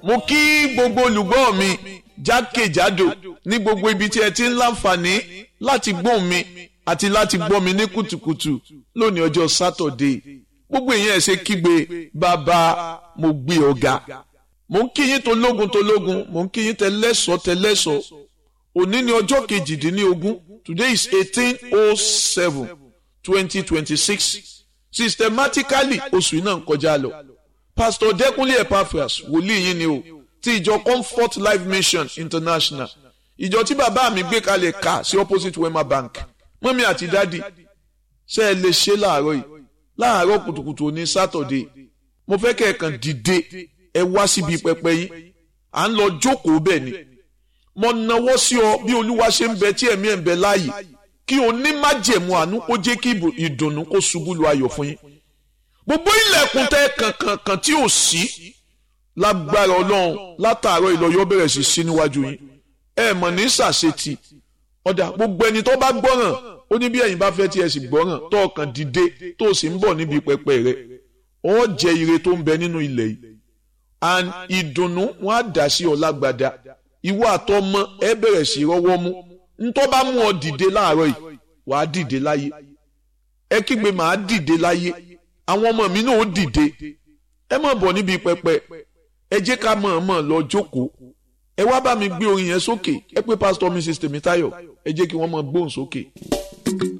mo kí gbogbo olùgbọ́ mi jákèjádò ní gbogbo ibi tí ẹ ti ń láǹfààní láti gbóhùn mi àti láti gbọ́ mi ní kùtùkùtù lónìí ọjọ́ sátọ̀dé gbogbo èèyàn ẹ̀ ṣe kígbe bàbá mo gbé ọ̀gá mo ń kí yín tológun tológun mo ń kí yín tẹlẹ́sọ̀ tẹlẹ́sọ̀ òní ní ọjọ́ kejìdínlógún today is eighteen oh seven twenty twenty six systematically oṣù iná ń kọjá lọ pastor Dẹ́kúnlé Epaphras wòlíì yín ni o ti ìjọ Comfort Life Mission International ìjọ tí bàbá mi gbé kalẹ̀ ká sí opposite Wema Bank mọ́mí àti dádì ṣe é lè ṣe láàárọ̀ yìí láàárọ̀ kùtùkùtù ní sátọ̀dé mo fẹ́ kẹ́ ẹ̀ kàn dìde ẹ wá síbi pẹpẹ yín à ń lọ jókòó bẹ́ẹ̀ ni mo nawọ́ sí ọ bí olúwa ṣe ń bẹ tí ẹ̀mí ẹ̀ ń bẹ láàyè kí o ní májẹ̀mú àánú kó jẹ́ kí ìdùnnú kó ṣubú lu ayọ̀ fún yín gbogbo ilẹ̀kùn tẹ́ kankankan tí ò sí lágbára ọlọ́run látàárọ̀ ìlọ́yọ́ bẹ̀rẹ̀ sí sí níwájú yín ẹ mọ̀ ní sàṣetì ọ̀dà gbogbo ẹni tó bá gbọ́ràn ó ní bí ẹ̀yin bá fẹ́ tí ẹ sì gbọ́ràn tó ọkàn dìde tó sì ń bọ̀ níbi pẹpẹ rẹ ó jẹ ire tó ń bẹ nínú ilẹ̀ yìí and ìdùnnú wọn á dà sí ọ lágbada ìwọ àtọmọ ẹ bẹ̀rẹ̀ sí rọwọ́ mú ntọ́ bá mú ọ dìde láàárọ̀ yìí wàá dìde láyé ẹ kígbe màá dìde láyé àwọn ọmọ mi náà ó dìde ẹ má bọ̀ níbi pẹpẹ ẹ jẹ́ ká mọ̀ọ́mọ̀ lọ jókòó ẹ wá bá mi gbé orin yẹn sókè ẹ pé pásítọ̀ Mrs Tèmítáyọ̀ ẹ jẹ́ kí wọ́n mọ̀ gbóhùn sókè.